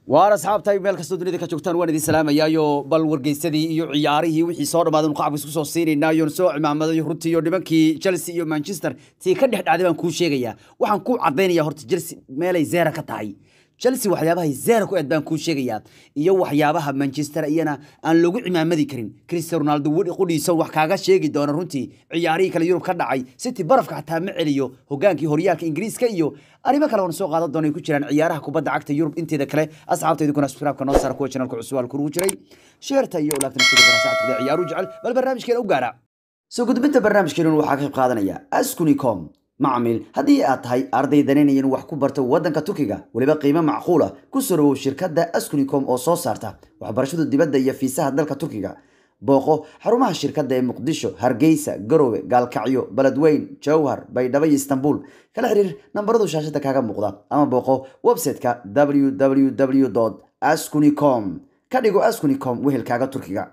waar asxaabtay meel kastoo dunida ka joogtaan waan idin salaamayaayo bal wargeysadii iyo ciyaarihii wixii soo dhamaadan qacabka isku soo siinaynaayo soo cimaamaday runtii iyo nimankii chelsea iyo manchester tii ka dhex dhacday baan kuu sheegayaa waxaan ku cadaynaya horta chelsea meelay zeera ka tahay chelsea waxyaabahay zeera ku eed baan kuu sheegayaa iyo waxyaabaha manchester iyana aan lagu cimaamadi karin cristiano ronaldo qudhiisa wax kaaga sheegi doona runtii ciyaarihii kale yurub ka dhacay city barafka xataa ma celiyo hogaankii horyaalka ingiriiska iyo arrimo kale oona soo qaadan doona ay ku jiraan ciyaaraha kubadda cagta yurub inteeda kale asxaabta idinkuna subscribe-ka noo saara kuwa channelka cusub halku ugu jiray sheerta iyo olaagtan sida ganacsacadka ciyaaru jecel bal barnaamijkeena u gaara soo gudbinta barnaamijkeenuna waxaa ka qayb qaadanaya askunicom macmiil haddii aad tahay arday danaynaya in wax ku barto waddanka turkiga weliba qiimo macquula ku sorowow shirkadda askunicom oo soo saarta waxbarashada dibadda iyo fiisaha dalka turkiga booqo xarumaha shirkadda ee muqdisho hargeysa garowe gaalkacyo beledweyn jowhar baydhabo iyo istanbul kala xiriir nambaradu shaashada kaaga muuqda ama booqo website-ka www askunicom ka dhigo askunicom wehelkaaga turkiga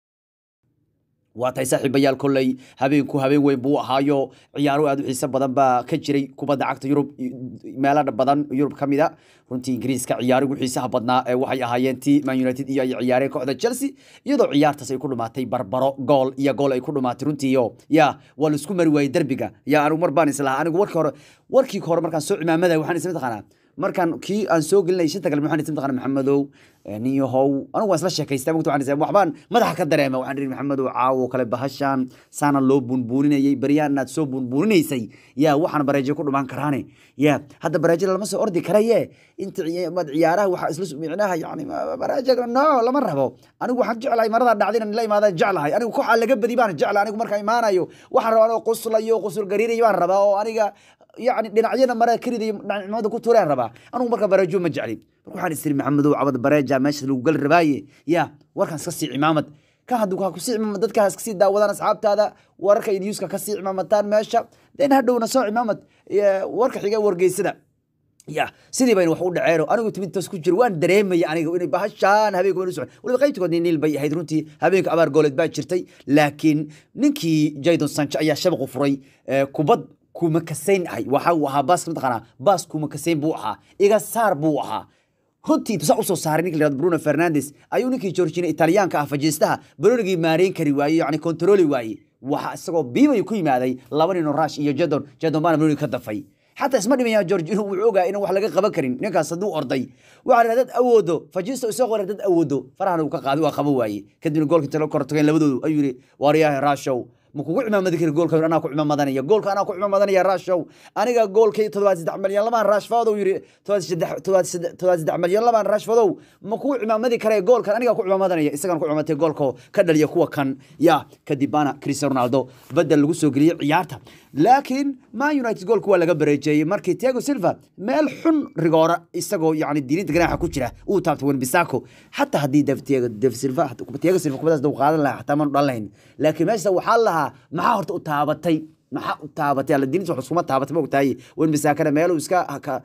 waa tahay saaxiibayaal kolley habeenku habeen weyn buu ahaayo ciyaaro aad u xiiso badan baa ka jiray kubadda cagta yurub meelo badan yurub ka mida runtii ingiriiska ciyaarigu xiisaha badnaa ee waxay ahaayeen ti man united iyo ay ciyaareen kooxda chelsea iyadoo ciyaartaas ay ku dhumaatay barbaro gool iyo gool ay ku dhumaatay runtiiyo ya waa la isku mari waayey derbiga ya anigu mar baan islahaa anigu warkii hore warkii hore markaan soo cimaamada waxaan isla taqaanaa markaan kii aan soo gelinay shanta kale waxaan isla taqaanaa maxamedow niyahow anigu waan isla sheekaystaa mugta waxaan waxbaan madaxa ka dareema waxaan dhihi maxamedow caawo kale bahashaan saana loo bunbuuninayay baryaan inaad soo bunbuuninaysay yaa waxaan bareejo ku dhumaan karaane ya hadda bareejo lama soo ordi karaye inta mad ciyaaraha waxaa isla micnaha yani bareejo no lama rabo anigu waxaan jeclahay maradaa dhacdina la imaadaan jeclahay anigu kooxaa laga badi baan jeclahay anigu markaan imaanayo waxaan rabaa anoo quslayo qusul gariirayo baan rabaa oo aniga يعني dhinacyada mara kariday dhinacnimada ku tuureen rabaa anigu marka bareejo ma jeclin marka waxaan isiri maxamedow cabad bareeja meesha lagu gali rabaaye ya warkaan iska sii cimaamad kan hadduu ha kusii cimaamad dadka ha iska sii daawadaan asxaabtaada wararka iyo newska ka sii cimaamataan meesha den hadhowna soo cimaamad warka xiga wargeysada ya sidii bayna wax u dhaceeno anigu timidtaas ku jiro waan dareemaya aniga inay bahashaan habeenka waynu socon waliba qaybtigood niil bay ahayd runtii habeenka abaar gooleed baa jirtay laakiin ninkii jadon sancho ayaa shabaqu furay kubad kuma kasayn ahay waxa uu ahaa baas mataqaanaa baas kuma kasayn buu ahaa iga saar buu ahaa runtii tusaa usoo saaray ninka layihahdo bruno fernandes ayuu ninkii georgina italyaanka ah fajiistaha baroonigii maareyn kari waaye yacni kontarooli waaye waxa isagoo biibayu ku yimaaday laba nino rash iyo jadon jadon baana baroonigi ka dafay xataa isma dhimaya georgino wuxuu ogaa inaan wax laga qaban karin ninkaas hadduu orday waxaa dhaha dad awoodo fajiisto isoo qora dad awoodo farahana uu ka qaaday waa qaba waaye kadibna goolkii talo kor tageen labadoodu ayuu yidhi waaryahay rashow ma kugu cimaamadi kari goolka anaa ku cimaamadanaya goolka anaa ku cimaamadanaya rashow aniga goolkii toddobaad saddex malyan lamaan rashfadow yiri toddobaad saddex malyan lamaan rashfadow ma kugu cimaamadi kare goolkan aniga ku cimaamadanaya isagan ku cimaamtay goolka ka dhaliya kuwa kan ya kadib baana cristiano ronaldo badel lagu soo geliyey ciyaarta laakiin man united goolka waa laga bareejeeyey markii tiago silva meel xun rigoora isagoo yani diilinta ganaaxa ku jira uu taabtay wenbisako xataa haddii tiago silva tiago silva kubadaas dau qaadan lahaa xataa maanu dhan lahayn laakiin meesha waxaa lahaa maxaa horta u taabatay maxaa u taabatay alla diinta wax iskuma taabatay ma ogtahay wen bisaakana meeluu iska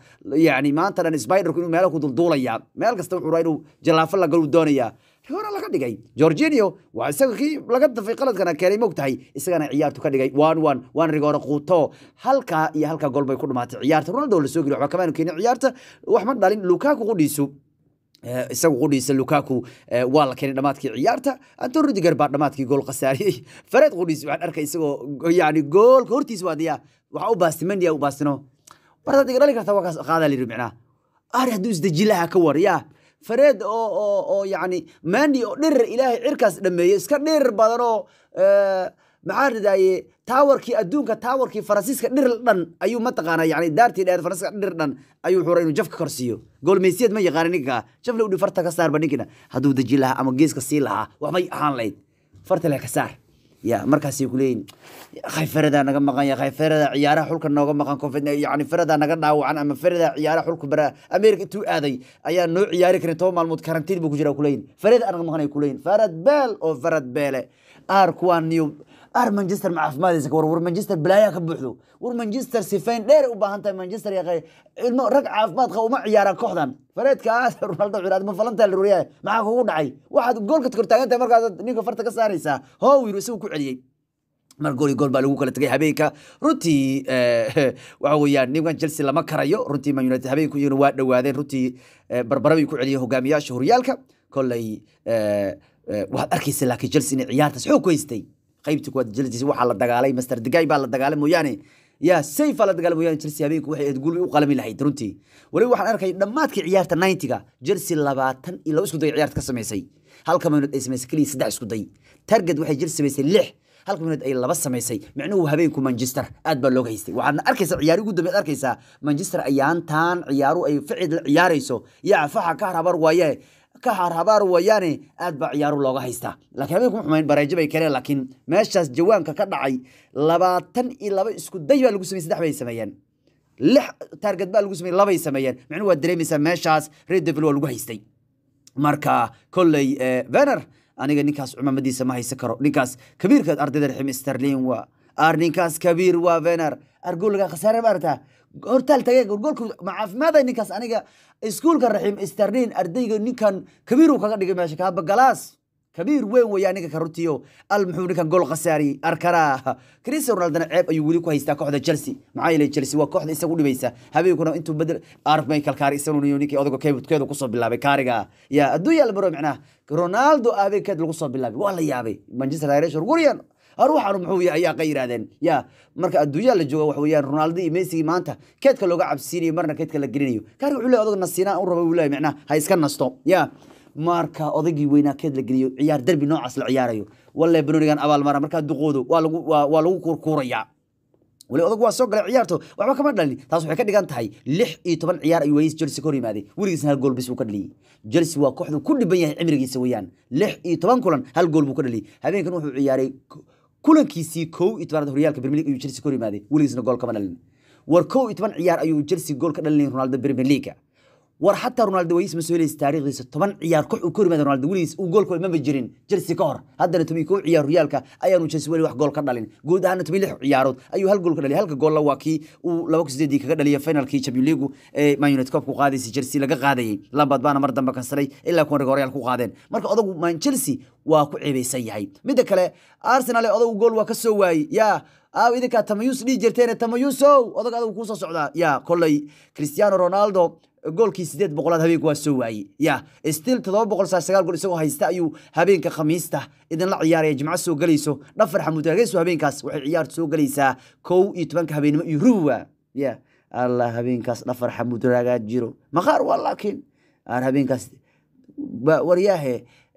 yani maanta dhan spiderku inuu meelo ku dulduulayaa meel kasta wuxuu raa inuu jalaafo la galu doonayaa rigoora laga dhigay georginio waa isaga kii laga dafay qaladkana keenay ma ogtahay isagana ciyaartu ka dhigay one one waan rigoora quuto halkaa iyo halkaa gool bay ku dhumaatay ciyaarta ronaldo la soo geliy waxba kamaanu keenin ciyaarta wax ma dhalin lukaku qudhiisu isagu qudhiisa lukaku waa la keenay dhamaadkii ciyaarta anton rudiger baa dhamaadkii gool khasaariyey fareed qudhiis waxaan arkay isagoo yani goolka hortiisa waadiya waxaa u baastimandiya u baastino bartaad iga dhali karta waa kaas qaadaa layidhi micnaa ari hadduu isdeji lahaa ka war yaa fareed oo oo oo yani mandi oo dhirir ilaahay cirkaas dhameeyey iska dhirir badan oo maxaa ridaaye taawarkii adduunka taawarkii faransiiska dhir dhan ayuu mataqaana yani daartii dheer faransiiska dhir dhan ayuu wuxuu inuu jafka korsiiyo goolmeysiyad ma yaqaana ninka jafle udhi farta ka saarba ninkina hadduu deji lahaa ama geeska sii lahaa waxbay ahaan lahayd farta leh ka saar ya markaasay kuleeyihin khayferadaa naga maqan ya khayferadaa ciyaaraha xulka nooga maqan covid yani feradaa naga dhaawacan ama feradaa ciyaaraha xulka bara america intuu aaday ayaa noo ciyaari karin toban maalmood karantiin buu ku jira kuleeyihin fereda anaga maqan ay kuleeyihin farad beel oo farad beele aar kuwaan niyo ar manchester ma caafimaadaysa war war manchester balaayaa ka buuxdo war manchester sifayn dheer u baahan tahay manchester yaqay ilmo rag caafimaad qaba uma ciyaaraan kooxdan fareedkaas ronaldo ciraad ma falantaa la ruriyaa maxaa kugu dhacay waxaad goolka kortaagan tahay markaas ninka farta ka saaraysaa how yiri isagu ku celiyey mar gool iyo gool baa lagu kala tegay habeenka runtii waxa weeyaan nimankan chelsea lama karayo runtii man united habeenku iyaguna waa dhowaadeen runtii barbara bay ku celiyeen hogaamiyaasha horyaalka kolley waxaad arkaysa laakiin chelsea inay ciyaartaas xoog ku haystay qaybtii kuwaad chelsea waxaa la dagaalay master degay baa la dagaalay mooyaane yaa sayfa la dagaalay mooyaane chelsea habeenku waxay ahayd guul u qalami lahayd runtii waliba waxaan arkay dhammaadkii ciyaarta 90ga chelsea labaatan iyo laba isku day ciyaarta ka samaysay halka minute ay samaysay keliya saddex isku day target waxay chelsea samaysay lix halka minute ay laba samaysay micnuhu habeenku manchester aad baa looga haystay waxaadna arkaysaa ciyaari ugu dambeed arkaysaa manchester ayaantaan ciyaaru ay ficid la ciyaarayso yaa faxa ka harhabar waaye ka harhabaar wayaane aad baa ciyaaru looga haystaa laakiin habeenku xumayn bareejo bay keeneen laakiin meeshaas jawaanka ka dhacay labaatan iyo laba isku day baa lagu sameyey saddex bay sameeyeen lix taarget baa lagu sameyey labay sameeyeen micnuhu waad dareemaysaa meeshaas red devil waa lagu haystay marka kolley vener aniga ninkaas cumamadiisa ma haysan karo ninkaas kabiirka ardayda raxim sterlin waa ar ninkaas kabiir waa vener argoolga khasaare maarata hortaal tagee goolka macaafimaada ninkaas aniga iskuulka raxim sterlin ardayga ninkan kabiiru kaga dhigay meesha kaaba galaas kabiir weyn weeyaa ninka ka runtiyo al muxuu ninkan gool khasaari arkara cristiano ronaldona ceeb ayuu weli ku haystaa kooxda chelsea maxaa yeelay chelsea waa kooxda isagu dhibaysa habeenkuna intuu bedel arf michael kaari isaguna ninkii odaga keebkeedu kusoo bilaabay kaariga ya adduunya la baro macnaha ronaldo habeenkeed lagu soo bilaabay waa la yaabay manchester irish guriyan ruuxanu muxuu yahay ayaa ka yidhahdeen ya marka adduunyaa la jooga wax weeyaan ronaldo iyo messi maanta keedka looga cabsiinayo marna keedka la gelinayo kaariga wuxuu leeyahay odaga nasiinaa u raba uu leeyahay macnaha ha iska nasto ya marka odaygii weynaa keed la geliyo ciyaar derbi noocaas la ciyaarayo walle benonigan abaalmara markaa duqoodo waa lagu waa lagu kurkuurayaa weli odag waa soo galay ciyaarto waxba kama dhalin taas waxay ka dhigan tahay lix iyo toban ciyaar ayuu wayis chelsea ka hor yimaaday weligiisna hal gool bis uu ka dhaliyey chelsea waa kooxdu ku dhiban yahay cimrigiisa weeyaan lix iyo toban kulan hal gool buu ka dhaliyey habeenkan wuxuu ciyaaray kulankiisii kow iyo tobanaad horyaalka premier league ayuu chelsea ka hor yimaaday weligiisna gool kama dhalin war kow iyo toban ciyaar ayuu chelsea gool ka dhalinay ronaldo premier league war xataa ronaldo wayis ma soo helaysa taariikhdiisa toban ciyaar koox uu ka hor yimaada ronaldo weligiis uu goolka maba jirin chelsea ka hor haddana toban kow ciyaar horyaalka ayaanu chelsea weli wax gool ka dhalin guud ahaana toban lix ciyaarood ayuu hal gool ka dhaliyay halka goolla waa kii uu laba kun sideedii kaga dhaliyay finalkii champion league ee man united cup ku qaadaysay chelsea laga qaadayay lambad baana mar dambe kansalay ilaa kuwan riga horyaal ku qaadeen marka odagu man chelsea waa ku ceebeysan yahay midda kale arsenal ee odagu gool waa ka soo waayey yaa aaw idinkaa tamayus dhihi jirteen tamayusow odag adagu kuusoo socdaa yaa kolley cristiano ronaldo goolkii sideed boqolaad habeenka waa soo waayey ya stil todoba boqol saa sagaal gool isagoo haysta ayuu habeenka khamiista idinla ciyaaraya jimco soo gelayso dhafar xamuud rageeso habeenkaas waxay ciyaartu soo gelaysaa kow iyo tobanka habeenimo iyo ruwa ya allah habeenkaas dhafar xamuud ragaa jiro maqaar waa laakiin aan habeenkaas waryaahe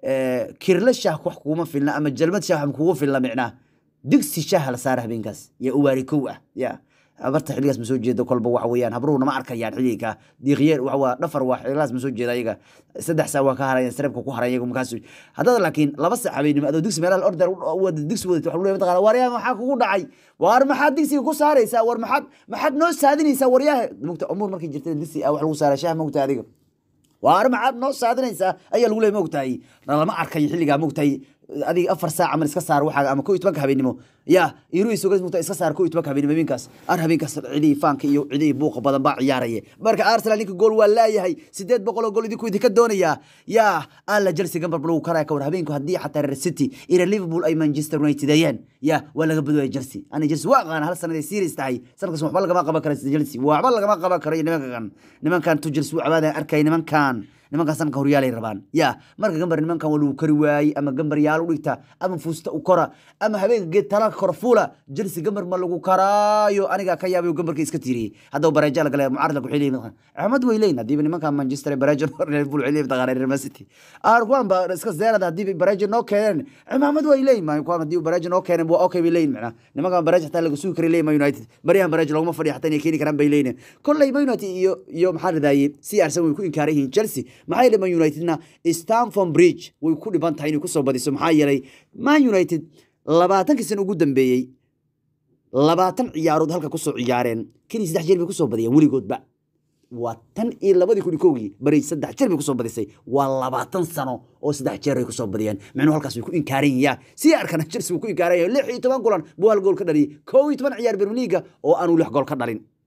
kirle shaah wax kuuma filna ama jalmad shaah kugu filna micnaa digsi shaah la saara habeenkaas ya uwaari kow ah ya abarta xiligaas ma soo jeedo kolba waxa weeyaan habruhuna ma arkayaan xiliga diiqyeer waxa waa dhafar waa xiligaas ma soo jeeda ayaga saddex saa waa ka harayaan sareebka ku haray ayagu markaas haddada laakiin laba sac habeenimo adoo digsi meelaha order wada digsi wadata waxa leeyahay mataqaana waryaa maxaa kugu dhacay war maxaad digsiga ku saaraysaa war maxaad maxaad noo saadinaysaa waryaha mugta umuur markay jirta digsi ah wax lagu saaraa shaah mugta adiga waar maxaad noo saadinaysaa ayaa lagu leeyahay mogtahay lama arkayo xilligaa mogtahay adiga afar saac aman iska saar waxaaga ama ko iyo tobanka habeenimo ya iruis ogas mugta iska saar ko iyo tobanka habeenimo habeenkaas ar habeenkaas cidihii faanka iyo cidihii buuqa badan baa ciyaaraya marka arsenal ninka gool waa laayahay sideed boqol oo gool idinku idinka doonayaa ya alla chelsea gambar lagu karaya kawar habeenku haddii xataa reer city iyo liverpool ay manchester united ayeen ya waa laga badwaya chelsea ana chelsea waa aqaana hal sanad ay series tahay sanadkaas waxba lagama qaban kara chelsea waxba lagama qaban karo nimankan nimankan tu chelsea u cabaadaya arkay nimankan nimankan sanadka horyaalay rabaan ya marka gambar nimankan waa lagu kari waayey ama gambar yaal u dhigta ama fuusta u kora ama habeenka geed talaka kora fuula jelsi gambar ma lagu karaayo anigaa ka yaabayo gambarka iska tiiriyey haddaba bareeja lagale mucaarad waxay leeyihin axmed way leeyin haddiiba nimankan manchester bareejo liverpool waxay leeyihin taqaana real city ar kuwan ba iska zeerada haddiiba bareejo noo keeneen cimaamad way leeyin ma kuwan haddiiba bareejo noo keeneen waa okay bay leeyin macnaa nimankan bareejo xataa laga sugi karay leeyin ma united baryahan bareejo laguma fadhiya xataa inay keeni karaan bay leeyin kolley ma united iyo iyo maxaa radaaye si arsenal way ku inkaaran yihiin chelsea maxaa yeelay man unitedna stanford bridge way ku dhiban tahay inay kusoo badiso maxaa yeelay man united labaatankii sano ugu dambeeyey labaatan ciyaarood halka kusoo ciyaareen keliya saddex jeer bay kusoo badiyeen weligoodba waa tan iyo labadii kun iyo kowgii bari saddex jeer bay kusoo badisay waa labaatan sano oo saddex jeer ay kusoo badiyeen micnuhu halkaas way ku inkaaran yihiin si arkana chelsea wuu ku inkaaran yahay lix iyo toban kulan buu hal gool ka dhaliyey kow iyo toban ciyaar bermeliga oo aanu lix gool ka dhalin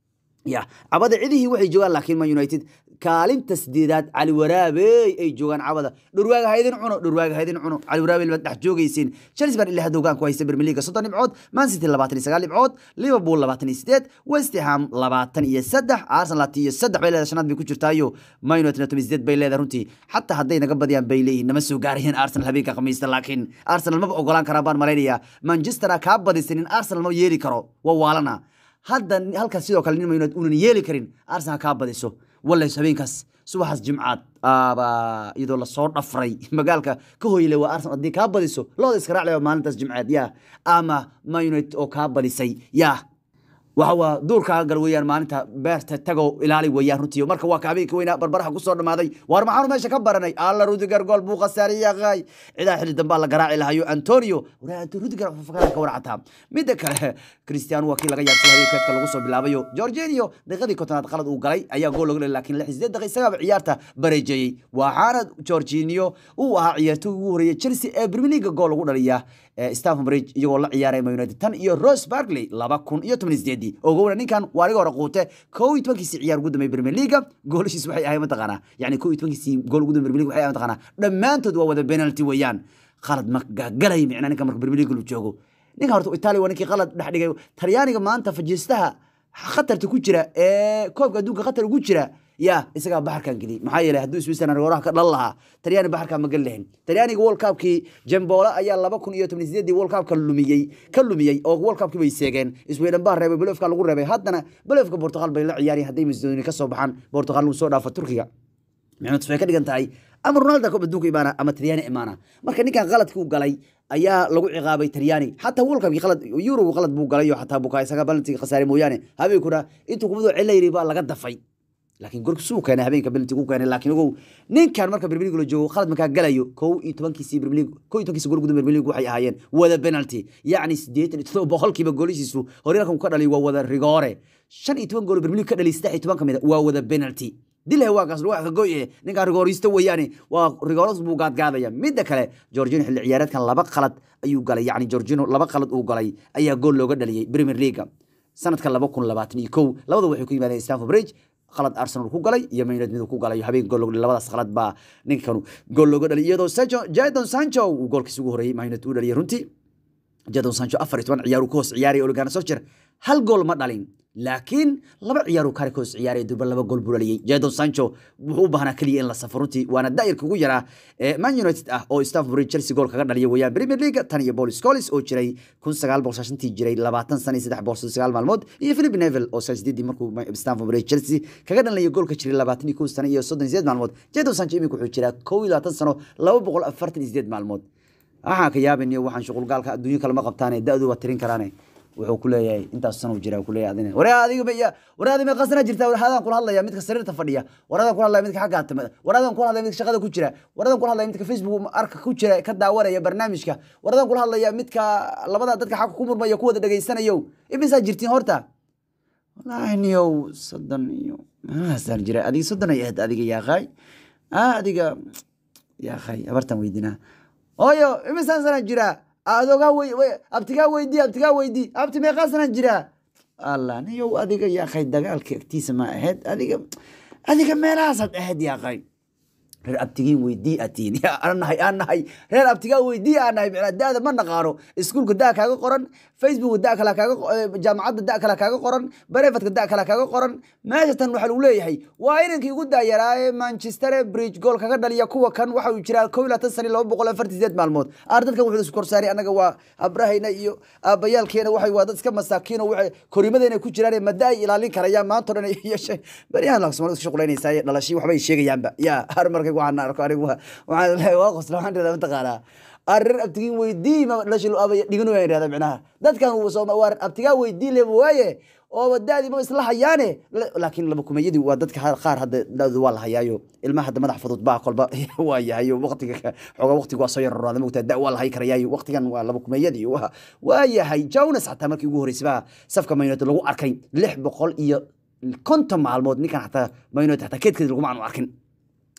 ya cabada cidihii waxay joogaan laakiin man united kaalinta sideedaad cali waraabey ay joogaan cabada dhurwaaga haydin cuno dhurwaaga haydin cuno cali waraabey baad dhex joogaysiin chelsea baan ilaa hadda hogaan ku haysta premier league soddon dhibcood man city labaatan iyo sagaal dhibcood liverpool labaatan iyo sideed west ham labaatan iyo saddex arsenal labaatan iyo saddex bay leedahay shanaad bay ku jirtaayo man united toban iyo sideed bay leedahay runtii xataa hadday naga badiyaan bay leeyihin nama soo gaarayeen arsenal habeenka khamiista laakiin arsenal maba ogolaan karaa baan malaynayaa manchester kaa badisanin arsenal ma yeeli karo waa waalana hadda halkaas sidoo kale nin man united unan yeeli karin arsenal kaa badiso walays habeenkaas subaxaas jimcaad aba iyadoo lasoo dhafray magaalka ka hoyle waa arsenal haddii kaa badiso looda iska raaclaya maalintaas jimcaad yaa ama man united oo kaa badisay yaa waxa waa duurkaaga gal weeyaan maalinta beerta tago ilaali weeyaan runtii marka waa ka habeenka weynaa barbaraha kusoo dhamaaday waar maxaanu meesha ka baranay alla rudiger gool buu khasaariyey yaqaay cidaa xilli dambaa la garaaci lahayo antonio waraa rudiger fakara ka warcataa midda kale cristiano waa kii laga yaabsay habeenkeedka lagu soo bilaabayo jorginio daqiiqadii kontonaad qalad uu galay ayaa gool laga dhalay laakiin lix sideed daqiiq isagaaba ciyaarta bareejeeyey waxaana jorginio uu ahaa ciyaartoy ugu horeeyay chelsea ee premier league gool lagu dhaliya Stamford Bridge iyagoo la ciyaaray Man United tan iyo Ross Barkley laba kun iyo toban iyo sideedii ogowna ninkan waa laga hore quute kow iyo tobankiisii ciyaar ugu dambeeyay Premier League goolashiis waxay ahayd mataqaanaa yacni kow iyo tobankiisii gool ugu dambeeyay Premier League waxay ahayd mataqaanaa dhammaantood waa wada penalty weeyaan qalad ma gagalay micnaa ninka marka Premier League lu joogo ninka horta Italy waa ninkii qalad dhex dhigay Talyaaniga maanta fajiistaha khatarta ku jira ee koobka adduunka khatar ugu jira ya isagaa baxarkan geliyey maxaa yeelay hadduu switzerland gooraha ka dhan lahaa talyaani baxarkan ma geli lahayn talyaaniga world cupkii jembola ayaa laba kun iyo toban sideedii world cupka lumiyey ka lumiyey oo world cupkii bay seegeen sweden baa reebay belofka lagu reebay haddana belofka portugal bay la ciyaareen hadday macedonia ka soo baxaan portugal lagu soo dhaafo turkiga micnatu waxay ka dhigan tahay ama ronaldo koob adduunka imaana ama talyaani imaana marka ninkan qaladkii u galay ayaa lagu ciqaabay talyaani xataa world cupkii qalad yurogu qalad buu galay oo xataa bukaa isaga balantiga khasaare mooyaane habeenkuna intuu kubadoo celayri baa laga dafay laakiin gorka suu keenay habeenka penalty ku keenay laakiin ogow ninkan marka Premier League la joogo qalad markaa galayo kow iyo tobankiisii Premier League kow iyo tobankiisii gool gudaha Premier League waxay ahaayeen wada penalty yacni siddeetan iyo todoba boqolkiiba goolashiisu horyaalkan ka dhalay waa wada rigoore shan iyo toban gool Premier League ka dhalay saddex iyo toban ka mid waa wada penalty dilay waa kaas wax ka go'ye ninkan rigooristo weeyaane waa rigooros buu gaadgaadaya midda kale Jorginho xilli ciyaareedkan laba qalad ayuu galay yacni Jorginho laba qalad uu galay ayaa gool looga dhaliyay Premier League sanadka laba kun labaatan iyo kow labada waxay ku yimaadeen Stamford Bridge qalad arsenal ku galay iyo man united mid ku galay habeen gool looga labadaas qalad baa ninkan gool looga dhaliyay iyadoo sancho jadon sancho uu goolkiisa ugu horeeyay man united uu dhaliyay runtii jadon sancho afar iyo toban ciyaar uu ka hoos ciyaaray ole gunnar solskjaer hal gool ma dhalin laakiin laba ciyaar uu kare ka hoos ciyaaray durba laba gool buu dhaliyay jadon sancho wuxuu u baahnaa keliya in la safo runtii waana daa'irka ugu yaraa ee man united ah oo stamford bridge chelsea gool kaga dhaliya weeyaan premier league tan iyo paul scholes oo jiray kun sagaal boqol shantii jiray labaatan sana iyo saddex boqol sagaal maalmood iyo philip neville oo sagaal sideedii markuu stamford bridge chelsea kaga dhalaya goolka jiray labaatan iyo kow sano iyo soddon iyo sideed maalmood jadon sancho imika wuxuu jiraa kow iyo labaatan sano laba boqol afartan iyo sideed maalmood waxaan ka yaabaniyo waxaan shuqulgaalka adduunyo kale ma qabtaane da-du waa tirin karaane wuxuu ku leeyahay intaas sano jira ku leeyahay adina war adiga ya war adiga ma qasna jirta war hadaan kula hadlaya midka sariirta fadhiya war hadaan kula hadlaya midka xagga atamada war hadaan kula hadlaya midka shaqada ku jira war hadaan kula hadlaya midka facebook arka ku jira ka daawanaya barnaamijka war hadaan kula hadlaya midka labada dadka xagga ku murmaya ku wada dhageysanayo imisaa jirtiin horta wallaahi niyow soddon iyo maasaan jira adiga soddon ay ahayd adiga yaaqaay adiga yaaqaay abartan weydinaa hooyo imisaan sana jira adogaa wey abtigaa weydii abtigaa weydii abti meeqaa sana jira allah niyow adiga yaaqay dagaalka agtiisa ma ahayd adiga adiga meelahaasaad ahayd yaaqay reer abtigiin weydii atiin aan nahay aan nahay reer abtigaa weydii aan nahay micnaa daada ma naqaano iskuulka daa kaaga qoran facebook da kale kaaga jaamacadda da kale kaaga qoran barefadka da kale kaaga qoran meesha tan waxaa lagu leeyahay waa inankii ugu daayaraaye manchester bridge gool kaga dhaliya kuwa kan waxa uu jiraa kow iyo labaatan sani laba boqol afartan sideed maalmood aar dadkan wuxuu isku korsaaray annaga waa abrahayna iyo aabayaalkeena waxay waa dad iska masaakiino waxay korimadeena ku jiraan madda ay ilaalin karayaan maanta o dhan iyo baryahan la soomaalida iska shaqulaynaysaa dhalashi waxbay sheegayaanba yaa har markay waxaan arko anigu waxaan leeyahay waa qosla waxaan dhahdaa mataqaanaa arir abtigiin weydii ma dhalashi lo abaya dhigan waan idhahdaa micnaha dadkan waa abtigaa weydii le waaye oo daadii ma isla hayaane laakiin laba kumeeyadii waa dadka qaar hadda daadu waa la hayaayo ilmaha hadda madax fudud baa kolba waa yahayo waqtiga xoogaa waqtiga waa soo yararaada mogtaa da waa la hay karayaayo waqtigan waa laba kumeeyadii waa yahay jonas xataa markii ugu horreysay baa safka man united lagu arkay lix boqol iyo konton maalmood ninkan xataa man united xataa keedkeeda laguma aanu arkin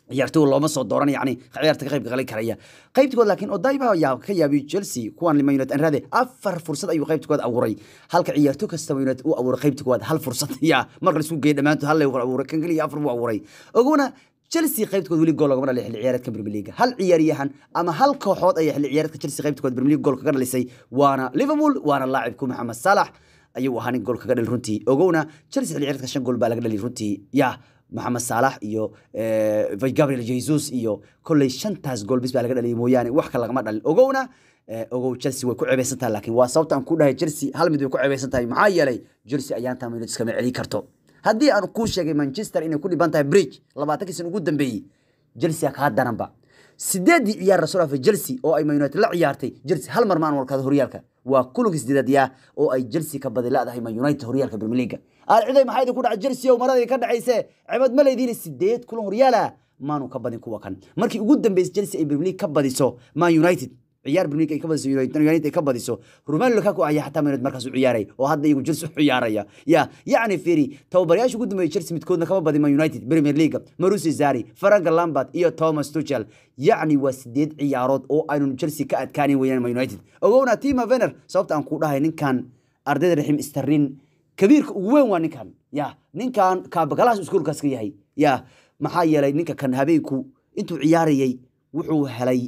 ciyaartoy looma soo dooran yani ciyaarta ka qayb galay karaya qaybtigood laakiin odayba yaa ka yaabiy chelsea kuwan man united anraade afar fursad ayuu qaybtigood abuuray halka ciyaartoy kasta man united uu abuuray qaybtigood hal fursad ya marka laisku geeyay dhammaantood hal abuuray kan keliya afar buu abuuray oguna chelsea qaybtkood weli gool lagama dhalay xilli ciyaareedka premier league hal ciyaaryahan ama hal kooxood ayaa xilli ciyaareedka chelsea qaybtkood premier league gool kaga dhalisay waana liverpool waana laacibku maxamed salax ayuu ahaa nin gool kaga dhali runtii ogowna chelsea xilli ciyaareedka shan gool baa laga dhali runtii ya maxamed saalax iyo gabriel jesus iyo kolley shantaas gool bis baa laga dhaliyay mooyaane wax kale lagama dhalin ogowna ogow chelsea way ku ceebeysan tahay laakiin waa sababta aan ku dhahay chelsea hal mid way ku ceebeysan tahay maxaa yeelay chelsea ayaan taa minutes kama celin karto haddii aan kuu sheegay manchester inay ku dhiban tahay bridge labaatankii san ugu dambeeyey chelsea kaa daranba sideedii ciyaar rasuul afa chelsea oo ay man united la ciyaartay chelsea hal mar maan warkada horyaalka waa kulankii sideedaad yaa oo ay chelsea ka badi la-dahay man united horyaalka premier league alciday maxaa idin ku dhacay chelsea oo maradii ka dhacayse cibad ma leediin sideed kulan horyaala maanu ka badin kuwa kan markii ugu dambeysay chelsea ay premier league ka badiso man united ciyaar premier league ay ka badiso united ay ka badiso romelu lukaku ayaa xataa man united markaas u ciyaaray oo hadda iyagu chelsea u ciyaaraya ya yacni firi tababarayaasha ugu dambeeyay chelsea midkoodna kama badin man united premier league marusi zari franka lambert iyo thomas tuchel yacni waa sideed ciyaarood oo aynu chelsea ka adkaanin weeyaan man united ogowna tima vener sababta aan ku dhahay ninkan ardayda raxim sterlin kabiirka ugu weyn waa ninkan ya ninkan kaabagalahaas iskuolkaas ka yahay ya maxaa yeelay ninka kan habeenku intuu ciyaarayay wuxuu helay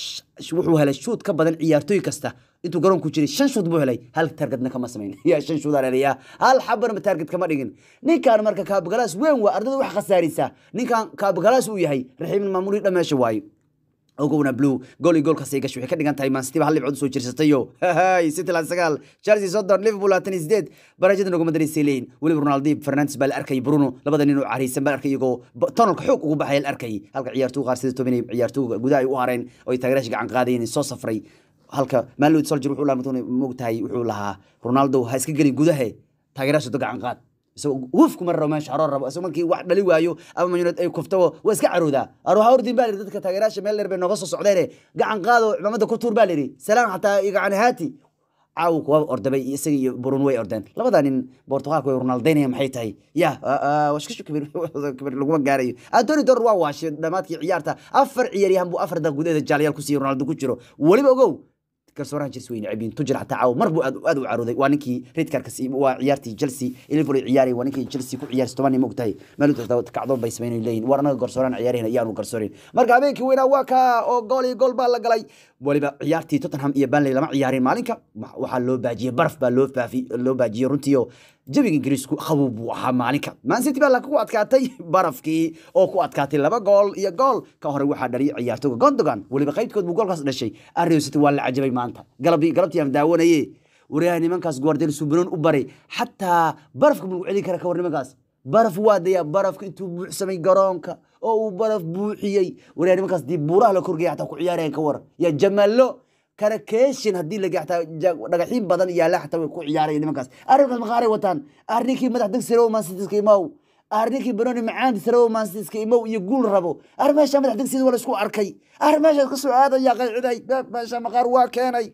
wuxuu helay shuud ka badan ciyaartooy kasta intuu garoonku jiray shan shuud buu helay hal targetna kama samayn ya shan shuud aleelaya hal xabarma target kama dhigin ninkan marka kaabagalaas weyn waa ardayda wax khasaarisa ninkan kaabagalaas uu yahay raxiimin maamulihii dhameesha waayo ogowna blue gool iyo goolkaas ay gashay waxay ka dhigan tahay man city ba hal dhibcood usoo jirsatayo city lan sagaal chelsea soddon liverpool labaatan iyo sideed barajada noguma daraysay leeyihin weliba ronaldi fernandes baa la arkayay bruno labada nin oo cariisan baa la arkay iyagoo tonalka xoog ugu baxaya la arkayay halka ciyaartoy qaar sida toban ciyaartoyga gudaha ay u hareen oo ay taageeraasha gacan qaadayeen soo safray halka maalod soldier wuxuu lahaa mogtahay wuxuu lahaa ronaldo ha iska gelin gudahe taageeraasha do gacan qaad isagoo wufku mar rabo meesha xaroor rabo isagoo markii wax dhali waayo ama man united ay kufto waa iska caroodaa aruha ordin baa lihi dadka taageeraasha meel dheer bay nooga soo socdeene gacan qaado cimaamada ku tuur baa lihi salaan xataa gacan haati caawu kuwa ordabay isaga iyo burun way ordeen labada nin bortugalka way ronaldaynaya maxay tahay ya washkashu kabir laguma gaarayo antoni dor waa waashay dhammaadkii ciyaarta afar ciyaaryahan buu afar daqiiq gudaheeda jaalayaal ku siiyey ronaldo ku jiro weliba ogow garsoorahan chelsea way necbiin tujir xataa caaw mar buu aad aad u carooday waa ninkii redkarkas waa ciyaartii chelsea liverpool ay ciyaarayay waa ninkii chelsea ku ciyaarsi toban nin mogtahay meel kacdoon bay sameynay leeyihin war anaga garsoorahan ciyaarayna iyaanu garsoorin marka habeenkii weynaa waa kaa oo gool iyo gool baa la galay waliba ciyaartii tottenham iyo banley lama ciyaarin maalinka waxaa loo baajiyey baraf baa loo faafi loo baajiyey runtii oo jawiga ingiriisku qabow buu ahaa maalinka mancity baa ku adkaatay barafkii oo ku adkaatay laba gool iyo gool ka hore waxaa dhaliyay ciyaartooga gondogan weliba qaybtkood buu goolkaas dhashay arrio city waa la cajabay maanta galabtii galabtii aan daawanaye waryaha nimankaas guardel subanon u baray xataa barafka buu celin kara ka war nimankaas baraf waa daya barafka intuu buuxsamay garoonka oo uu baraf buuxiyey waryaha nimankaas dii buuraha la korgaya xataa ku ciyaarayaan ka war ya jamallo karakeeshin haddii laga xataa dhagaxiin badan yaala xataa way ku ciyaaraya nimankaas arrinkaas maqaaray wataan arrinkii madax degsirow mansitiska imow arrinkii banoni macaanti sarow mansitiska imow iyo guul rabo arrin meesha madax degsiga waa la isku arkay arrin meeshaas kasoo aadaya qayciday meesha maqaar waa keenay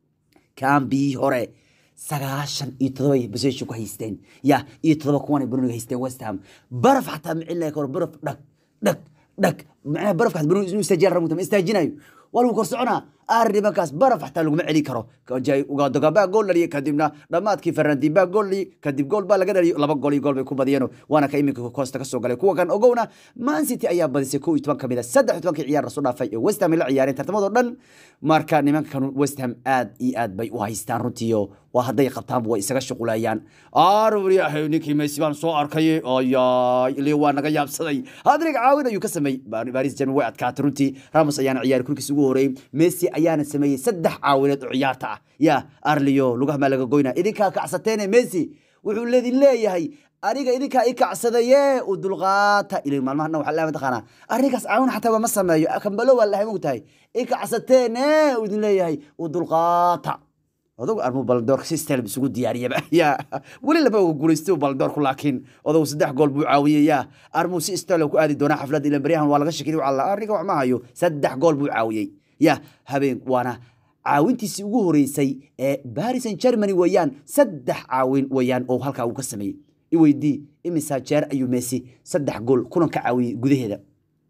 kaambii hore sagaashan iyo todoba basesha ku haysteen ya iyo todoba kuwan banoniga haysteen west ham baraf xataa micilaya kahor baraf dhag dhag dhag macnaha barafka banoni inuu istaajiyaan ramuta ma istaajinayo waa lagu kor soconaa arrin nimankaas baraf xataa laguma celin karo ugadoga baa gool dhaliyay kadibna dhammaadkii ferrandi baa gool dhaliyay kadib gool baa laga dhaliyo laba gool iyo gool bay ku badiyeen waana ka iminka koosta kasoo galay kuwa kan ogowna man city ayaa badisay kow iyo toban ka mid a saddex iyo tobankii ciyaar lasoo dhaafay ee west ham ay la ciyaareen tartamadoo dhan marka nimankan west ham aad iyo aad bay u haystaan runtiiyo waa hadday qabtaanba way isaga shuqulayaan arwariyahay ninkii messi baan soo arkay ayay ilio waa naga yaabsaday hadrig caawin ayuu ka sameeyey baris german way adkaatay runtii ramos ayaana ciyaari kulkiis ugu horeeyey messi ayaana sameeyey saddex caawineed oo ciyaarta ah ya arlio lugaha maa laga goynaa idinkaa kacsateene messi wuxuu leedin leeyahay aniga idinkaa i kacsadaye u dulqaata ilin maalmahana waxaa leeyahay mataqaanaa arrinkaas caawin xataa ma sameeyo kambalo waa lahay mogtahay i kacsateene uu idin leeyahay u dulqaata odagu armuu baldoorka si stelb isugu diyaariyaba ya weli lama oga guulaystay baldoorku laakiin odagu saddex gool buu caawiyey ya armuu si stel ku aadi doonaa xafladda ilan baryahan waa laga shakiyay alla arrinka wax ma hayo saddex gool buu caawiyey ya habeen waana caawintiisii ugu horeysay ee baris and germany weeyaan saddex caawin weeyaan oo halkaa uu ka sameeyey iweydii imisaa jeer ayuu messi saddex gool kulan ka caawiyey gudaheeda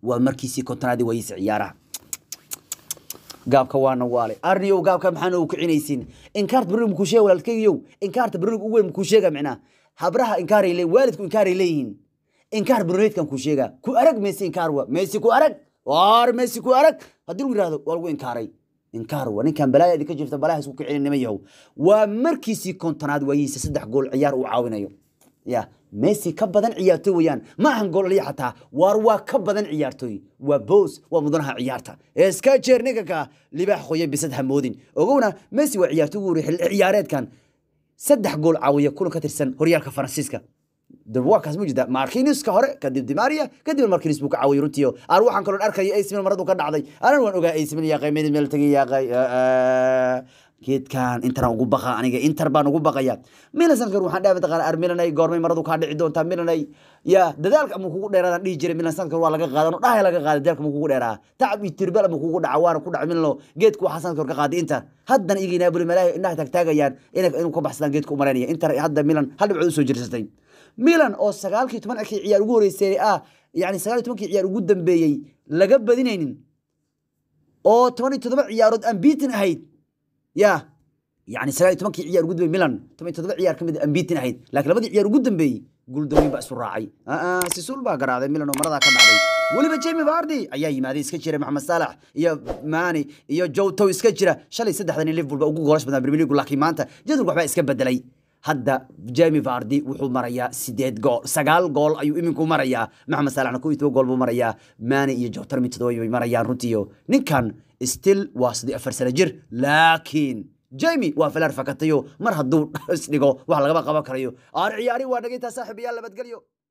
waa markiisii kontonaadi wayisa ciyaaraha gaabka waana waale arniyow gaabka maxaana u kicinaysin inkaarta berrig makuu sheega walaalkeygiyow inkaarta berrig ugu weyn makuu sheega micnaa habraha inkaaray leeyihin waalidku inkaaray leeyihiin inkaar berneedkan kuu sheega ku arag meesi inkaar wa meesi ku arag waar meesi ku arag haddii lagu yihahdo waa lagu inkaaray inkaar wa ninkan balaaya idinka jirta balaaha isku kicinin nima yahow waa markiisii kontonaad waayihiisa saddex gool ciyaar uu caawinayo ya messi ka badan ciyaartoy weeyaan ma ahan goolaliya xataa waar waa ka badan ciyaartoy waa boos waa mudanaha ciyaarta iska jeer ninkanka libaax qoye bisad hamoodin ogowna messi waa ciyaartoy ugu horey xilli ciyaareedkan saddex gool caawiya kulan ka tirsan horyaalka faransiiska wakaas ma jirta markinuska hore kadib dimaria kadib markinus buu ka caawiyay runtiio aan waxaan kaloo arkaya acmil maradu ka dhacday anan waan ogaa acmil yaaqay mid meel tagay yaaqay geedkan intan ugu baqa aniga inter baan ugu baqaya milan sanadkan waxaan dhahay mataqaana ar milanay goormay maradu kaa dhici doontaa milanay ya dadaalka ama kugu dheeraadaan dhihi jiray milan sanadkan waa laga qaadan dhahay laga qaaday dadaalka ma kugu dheeraa tacab iyo tirbal ama kugu dhaca waana ku dhaca milano geedka waxaa sanadka hor ka qaaday inter haddana igi naabuli malaahi indhaha taagtaagayaan inuu ka baxsadaan geedka u malaynaya inter hadda milan hal dhibcood usoo jirsatay milan oo sagaalkii tobankii ciyaar ugu horeysay ah yani sagaal iyo tobankii ciyaar ugu dambeeyey laga badinaynin oo toban iyo toddoba ciyaarood aan biitin ahayd ya yani sagaal iyo tobankii ciyaar ugu dambeeyey milan toban iyo toddoba ciyaar kamid aan biitin ahayd laakiin labadii ciyaar ugu dambeeyey guuldawooyin baa isu raacay sisul baa garaacday milan oo maradaa ka dhacday weliba jamie vardi ayaa yimaaday iska jira maxamed saalax iyo mani iyo jowtow iska jira shalay saddexdan liverpool baa ugu goolash badan premier league laakiin maanta jadwalka waxbaa iska bedelay hadda jemi vardi wuxuu marayaa sideed gool sagaal gool ayuu iminku marayaa maxamed saalaxna ko iyo toban gool buu marayaa mani iyo jowtar mid todoba bay marayaan runtiiyo ninkan still waa sidii afar sano jir laakiin jemi waa filaar fakatayo mar hadduu isdhigo wax lagama qaban karayo aan ciyaari waa dhagaytaa saaxiib iyaa labadgelyo